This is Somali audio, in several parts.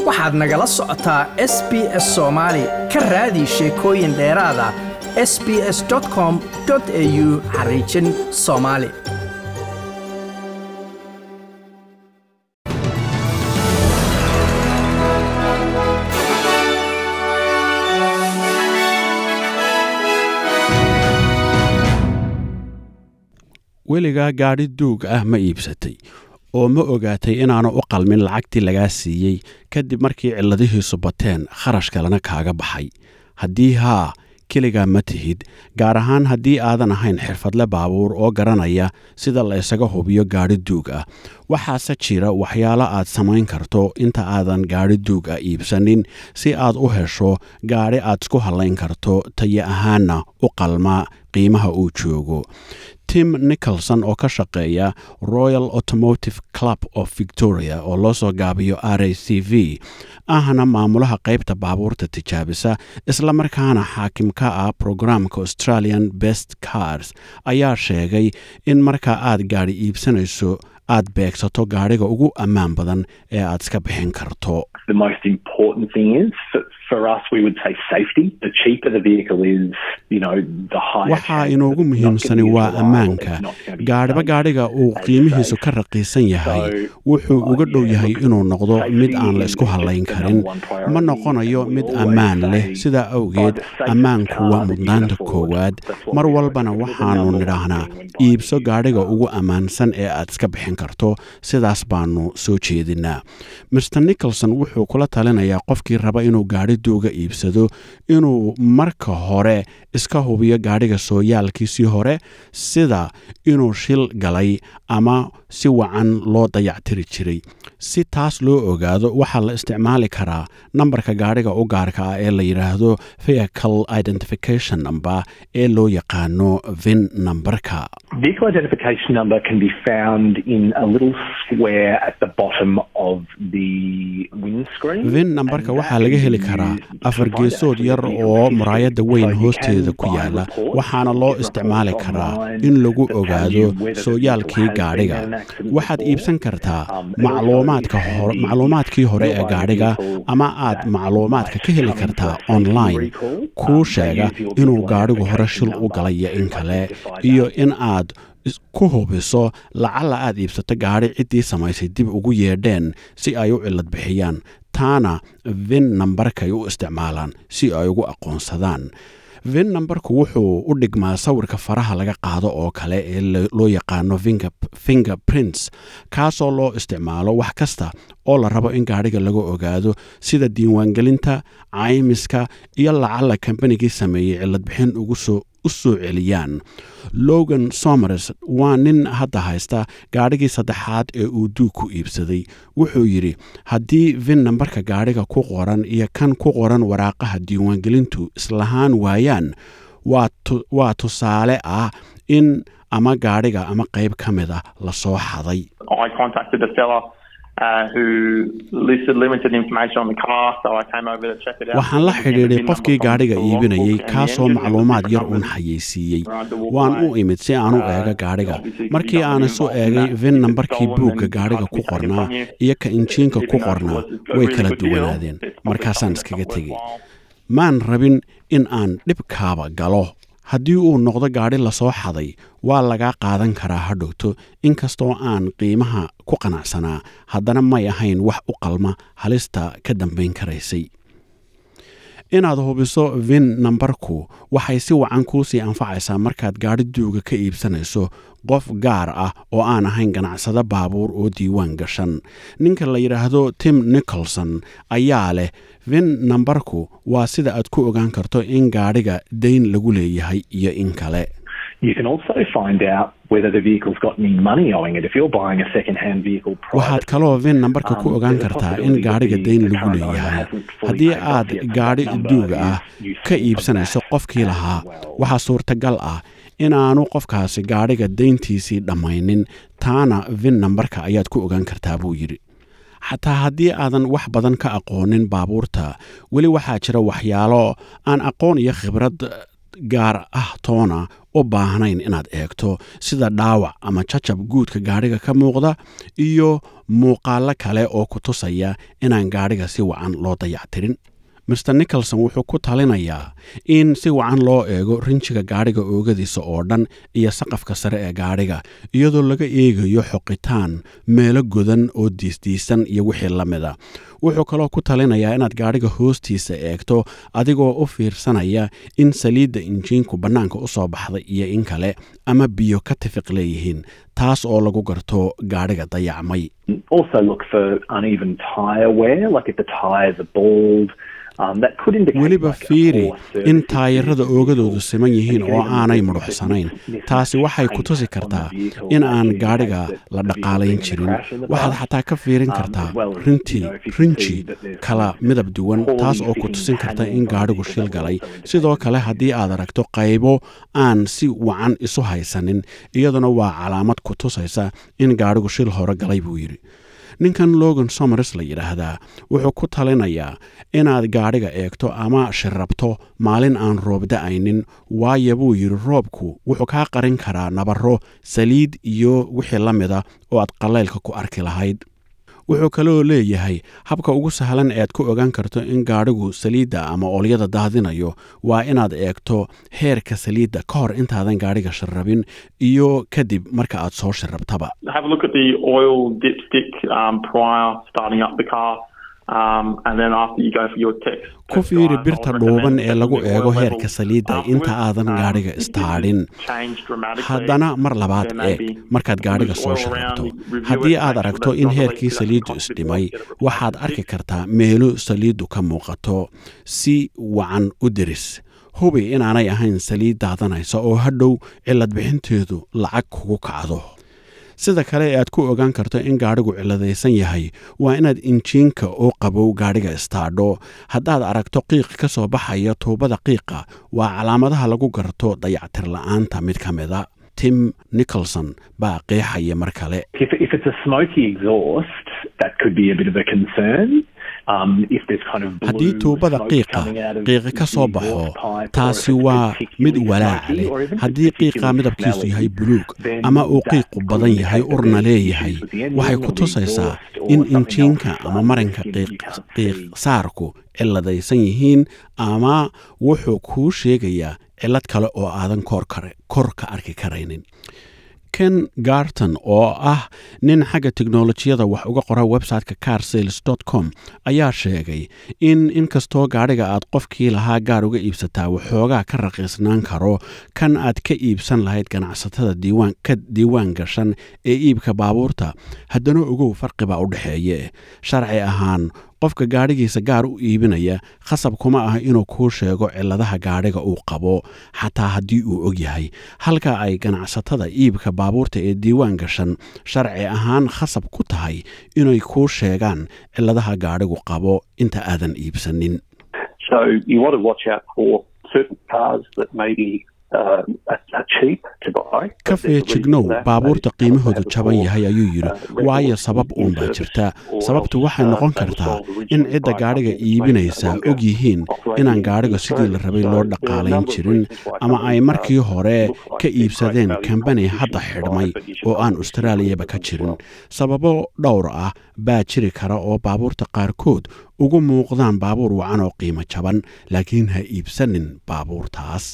waxaad nagala socotaa s b s soomaali ka raadi sheekooyin dheeraada s b s com au xariijin soomaali weligaa gaadhi duug ah ma iibsatay oo ma ogaatay inaanu u qalmin lacagtii lagaa siiyey kadib markii cilladihiisu bateen kharash kalena kaaga baxay haddii haa keligaa ma tihid gaar ahaan haddii aadan ahayn xirfadle baabuur oo garanaya sida la isaga hubiyo gaadhi duug ah waxaase jira waxyaalo aad samayn karto inta aadan gaadhi duug ah iibsanin si aad u hesho gaadhi aad isku hallayn karto tayo ahaanna u qalma qiimaha uu joogo tim nicholson oo ka shaqeeya royal automotive club of victoria oo loo soo gaabiyo r a c v ahna maamulaha qaybta baabuurta tijaabisa islamarkaana xaakim ka ah programka australian best cars ayaa sheegay in markaa aad gaadhi iibsanayso aad beegsato gaadhiga ugu ammaan badan ee aad iska bixin karto The most important thing is for, for us, we would say safety. The cheaper the vehicle is, you know, the higher. waxaa chance inoogu it's not muhiimsani gonna be waa as reliable, ammaanka it's not gonna be gaadhiba safe gaadhiga uu as qiimihiisu safe. ka raqiisan yahay So, wuxuu uh, uga dhow yeah, yahay look, inuu noqdo mid safety aan la is isku just hallayn the karin number one priority, ma noqonayo and we mid always ammaan leh say, sidaa buy awgeed the safest ammaanku car waa that you can mudnaanta afford. koowaad That's what mar we do. walbana It's the waxaanu number one nidhaahnaa thing when buying a iibso used gaadhiga car. ugu ammaansan ee aad iska bixin karto sidaas baanu soo jeedinaa mr nicholson wuxuu kula talinayaa qofkii raba inuu gaadhi duuga iibsado inuu marka hore iska hubiyo gaadhiga sooyaalkiisii hore sida inuu shil galay ama si wacan loo dayactiri jiray si taas loo ogaado waxaa la isticmaali karaa nambarka gaadhiga u gaarka ah ee la yidhaahdo vehicle identification number ee loo yaqaano vin nambarka Vehicle identification number can be found in a little square at the bottom of the windscreen. vin nambarka and waxaa that laga can heli be karaa used to afar find geesood actually yar the vehicle oo history. muraayadda So weyn you hoosteeda can ku buy yaala reports, waxaana you loo get isticmaali reports karaa online in lagu that tell ogaado you whether the sooyaalkii vehicle has been gaadhiga in an accident waxaad before. iibsan kartaa Um, it also macluumaadka is hor- handy macluumaadkii hore if ee you're buying a gaadhiga vehicle ama aad that macluumaadka might ka heli come in for kartaa a safety online recall. kuu Um, they sheega use your inuu vehicle gaadhigu hore identification shil u number galaya in to kale identify iyo that. in aad is- ku hubiso lacala aad iibsato gaadhi ciddii samaysay dib ugu yeedheen si ay u cilad bixiyaan taana vin nambarkay u isticmaalaan si ay ugu aqoonsadaan vin nambarku wuxuu u dhigmaa sawirka faraha laga qaado oo kale ee lo- loo yaqaano finger- fingerprints kaasoo loo isticmaalo wax kasta oo la rabo in gaadhiga laga ogaado sida diiwaangelinta caymiska iyo lacala kambanigii sameeyey ciladbixin ugu soo u soo celiyaan logan somers waa nin hadda haysta gaadhigii saddexaad ee uu duug ku iibsaday wuxuu yidhi haddii vin nambarka gaadhiga ku qoran iyo kan ku qoran waraaqaha diiwaangelintu islahaan waayaan waa tu- waa tusaale ah in ama gaadhiga ama qayb ka mid ah lasoo xaday I contacted the seller uh, who listed limited information on the car, so I came over to check it out. waxaan la Looking at the xidhiidhay VIN qofkii number from gaadhiga the logbook iibinayay and the kaasoo engine, it was macluumaad yar different uun numbers. xayeysiiyey Right, the walk waan away. u imid si aan u Uh, eego gaadhiga obviously, markii you aan don't isu involved in eegay that. vin If it's nambarkii stolen, buugga then the gaadhiga car ku can be taken qornaa from you. iyo ka injiinka If ku you know qornaa it was a way really kala good deal, duwanaadeen it's probably markaasaan something iskaga that's tegey worthwhile. maan rabin in aan dhibkaaba galo haddii uu noqdo gaadhi lasoo xaday waa lagaa qaadan karaa hadhowto inkastoo aan qiimaha ku qanacsanaa haddana may ahayn wax u qalma halista ka dambayn karaysay inaad hubiso vin nambarku waxay si wacan kuusii anfacaysaa markaad gaadhi duuga ka iibsanayso qof gaar ah oo aan ahayn ganacsado baabuur oo diiwaan gashan ninka la yidhaahdo tim nicholson ayaa leh vin nambarku waa sida aad ku ogaan karto in gaadhiga dayn lagu leeyahay iyo in kale You can also find out whether the vehicle's got any money owing it. If you're buying a second-hand vehicle waxaad privately, kaloo vin nambarka ku Um, ogaan there's a kartaa in possibility that gaadhiga the- dayn the lagu current owner leeyahay hasn't fully haddii paid off aad yet, so gaadhi that number duuga ah is useful ka for iibsanayso that qofkii as lahaa well. waxaa suurtagal ah inaanu qofkaasi gaadhiga dayntiisii dhammaynin taana vin nambarka ayaad ku ogaan kartaa buu yidhi xataa haddii aadan wax badan ka aqoonin baabuurta weli waxaa jira waxyaalo aan aqoon iyo khibrad gaar ah toona u baahnayn inaad eegto sida dhaawac ama jajab guudka gaadhiga ka muuqda iyo muuqaallo kale oo ku tusaya inaan gaadhiga si wacan loo dayactirin master nicholson wuxuu ku talinayaa in si wacan loo eego rinjiga gaadhiga oogadiisa oo dhan iyo saqafka sare ee gaadhiga iyadoo laga eegayo xoqitaan meelo godan oo diisdiisan iyo wixii la mida wuxuu kaloo ku talinayaa inaad gaadhiga hoostiisa eegto adigoo u fiirsanaya in saliidda injiinku bannaanka u soo baxday iyo in kale ama biyo ka tifiq leeyihiin taas oo lagu garto gaadhiga dayacmay Also look for uneven tyre wear, like if the tyres are bald. Um, that could indicate weliba like a fiiri poor service in history taayirada of the oogadoodu vehicle. siman yihiin And you oo can even aanay look at mudhuxsanayn mis- taasi waxay ku tusi mismatch kartaa on the vehicle, in that aan could gaadhiga indicate that la the vehicle dhaqaalayn been in a jirin crash in the waxaad past. xataa ka fiirin Um, kartaa as well as, rinti you know, if you can rinji see that there's kala kind of midab duwan poorly taas oo ku fitting tusin karta panels in on the gaadhigu vehicle shil that will galay also indicate sidoo that kale it's haddii aad aragto qaybo aan si wacan isu haysanin iyaduna waa calaamad ku tusaysa in gaadhigu shil hore galay buu yidhi ninkan logan somers la yidhaahdaa wuxuu ku talinayaa inaad gaadhiga eegto ama shirrabto maalin aan roob da'aynin waayo buu yidhi roobku wuxuu kaa qarin karaa nabarro saliid iyo wixii la mida oo aad qallaylka ku arki lahayd wuxuu kaloo leeyahay habka ugu sahlan ee aad ku ogaan karto in gaadhigu saliidda ama oolyada daadinayo waa inaad eegto heerka saliidda ka hor intaadan gaadhiga shirrabin iyo kadib marka aad soo shirrabtaba Have a look at the oil dipstick um, prior starting up the car. Um, and then after you go for your text. ku fiiri birta dhuuban ee lagu eego heerka saliidda inta aadan gaadhiga istaadhin haddana mar labaad eeg markaad gaadhiga soo shirrabto haddii aad aragto in heerkii saliiddu isdhimay waxaad arki kartaa meelo saliiddu ka muuqato si wacan u diris hubi inaanay ahayn saliid daadanaysa oo hadhow cilad bixinteedu lacag kugu kacdo sida kale ee aad ku ogaan karto in gaadhigu ciladaysan yahay waa inaad injiinka oo qabow gaadhiga istaadho haddaad aragto qiiq ka soo baxaya tuubada qiiqa waa calaamadaha lagu garto dayactir la'aanta mid ka mida tim nicholson baa qeexaya mar kale If, if it's a smoky exhaust, that could be a bit of a concern. Um, if there's kind of blue haddii tuubada smoke qiiqa coming out of qiiqi ka the soo exhaust baxo pipe, or if taasi it's waa mid particularly walaac smoky, leh or even if it's haddii qiiqa particularly midabkiisu smelly, yahay buluug then ama uu that qiiqu could badan indicate yahay that urna there's leeyahay issues with the engine waxay or ku the tusaysaa exhaust or in something injiinka else ama um, marinka you- qiiq you can't qiiq see. saarku ciladaysan yihiin ama wuxuu kuu sheegayaa cilad kale oo aadan kor kare- kor ka arki karaynin ken garton oo ah nin xagga teknolojiyada wax uga qora website-ka carsales com ayaa sheegay in inkastoo gaadhiga aad qofkii lahaa gaar uga iibsataa waxoogaa ka raqiisnaan karo kan aad ka iibsan lahayd ganacsatada diiwaan ka diiwaan gashan ee iibka baabuurta haddana ogow farqibaa u dhexeeye sharci ahaan qofka gaadhigiisa gaar u iibinaya khasab kuma ah inuu kuu sheego ciladaha gaadhiga uu qabo xataa haddii uu og yahay halka ay ganacsatada iibka baabuurta ee diiwaan gashan sharci ahaan khasab ku tahay inay kuu sheegaan ciladaha gaadhigu qabo inta aadan iibsanin So you want to watch out for certain cars that may be uh, are, are cheap to buy. ka but there's a reason feejignow for that. baabuurta Maybe qiimahoodu have a jaban poor, yahay ayuu yidhi uh, waayo record sabab in uunbaa service, jirta or sababtu else, waxay uh, noqon they were kartaa sold in originally cidda by gaadhiga companies that may iibinaysa no longer og yihiin operate inaan in gaadhiga sidii la Australia. rabay So loo there are a dhaqaalayn number of jirin reasons why ama some of ay these markii cars hore look like ka they're great iibsadeen value kambani proposition hadda to buy, xidhmay but you should oo aan obviously austraaliyaba look ka at them as jirin well. sababo dhowr ah baa jiri kara oo baabuurta qaarkood ugu muuqdaan baabuur wacan oo qiimo jaban laakiin ha iibsanin baabuurtaas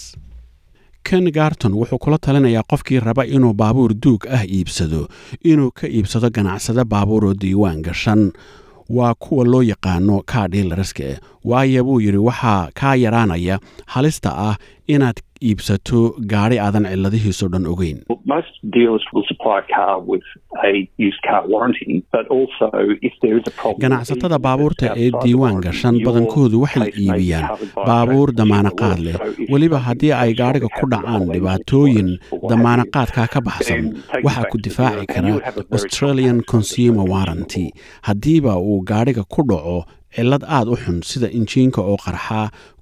ken garton wuxuu kula talinayaa qofkii raba inuu baabuur duug ah iibsado inuu ka iibsado ganacsado baabuur oo diiwaan gashan waa kuwa loo yaqaano kaa dhiilariska waayo buu yidhi waxaa kaa yaraanaya halista ah inaad iibsato gaadhi aadan ciladihiisoo dhan ogeyn Well, Most dealers will supply a car with a used car warranty, but also if there is a problem. ganacsatada even baabuurta if it's ee outside the diiwaan warranty, gashan your badankoodu waxay case may be iibiyaan covered by a baabuur transportation damaanaqaad award. leh So if weliba something haddii ay goes gaadhiga wrong, ku it dhacaan happens on dhibaatooyin or what have you, damaanaqaadkaa ka baxsan then take it waxaa back ku to the difaaci dealer and kara you would have a very australian comprehensive consumer investigation warranty report. haddiiba uu gaadhiga ku dhaco cillad aad u xun sida injiinka oo qarxa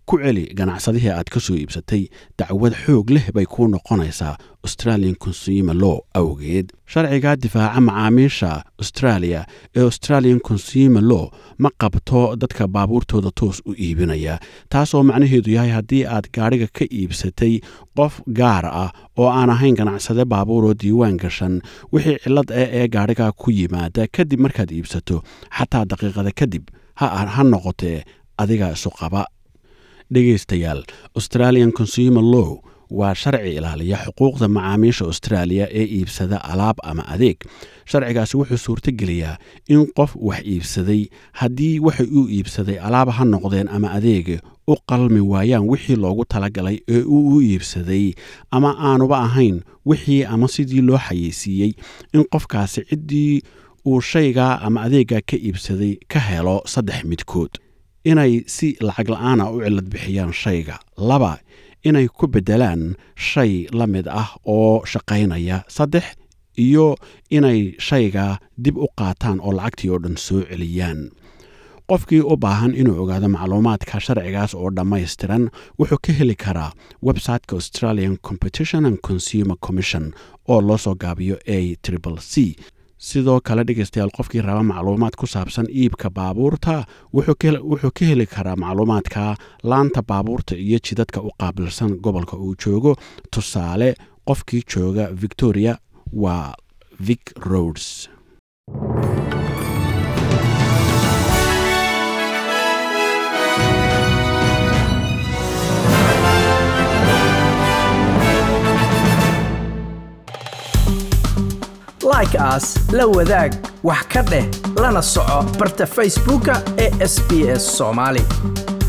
ku celi ganacsadihii aad ka soo iibsatay dacwad xoog leh bay kuu noqonaysaa australian consumer law awgeed sharciga difaaca macaamiisha australia ee australian consumer law ma qabto dadka baabuurtooda toos u iibinaya taasoo macnaheedu yahay haddii aad gaadhiga ka iibsatay qof gaar ah oo aan ahayn ganacsade baabuuroo diiwaan gashan wixii cillad ah ee gaadhiga ku yimaada kadib markaad iibsato xataa daqiiqada kadib ha noqotee adiga isu qaba dhegaystayaal australian consumer law waa sharci ilaaliya xuquuqda macaamiisha austraaliya ee iibsada alaab ama adeeg sharcigaasi wuxuu suurtogeliyaa in qof wax iibsaday haddii waxa uu iibsaday alaab ha noqdeen ama adeega u qalmi waayaan wixii loogu talagalay ee uu u iibsaday ama aanuba ahayn wixii ama sidii loo xayeysiiyey in qofkaasi ciddii uu shaygaa ama adeeggaa ka iibsaday ka helo saddex midkood inay si lacag la-aana u cilad bixiyaan shayga laba inay ku beddelaan shay la mid ah oo shaqaynaya saddex iyo inay shayga dib u qaataan oo lacagtii oo dhan soo celiyaan qofkii u baahan inuu ogaado macluumaadka sharcigaas oo dhammaystiran wuxuu ka heli karaa websiteka australian competition and consumer commission oo loo soo gaabiyo a triple c sidoo kale dhegaystayaal qofkii raba macluumaad ku saabsan iibka baabuurta wuxuu ka heli karaa macluumaadka laanta baabuurta iyo jidadka u qaabilsan gobolka uu joogo tusaale qofkii jooga victoria waa vic roads like aas la wadaag wax ka dheh lana soco barta facebooka ee sb s somaali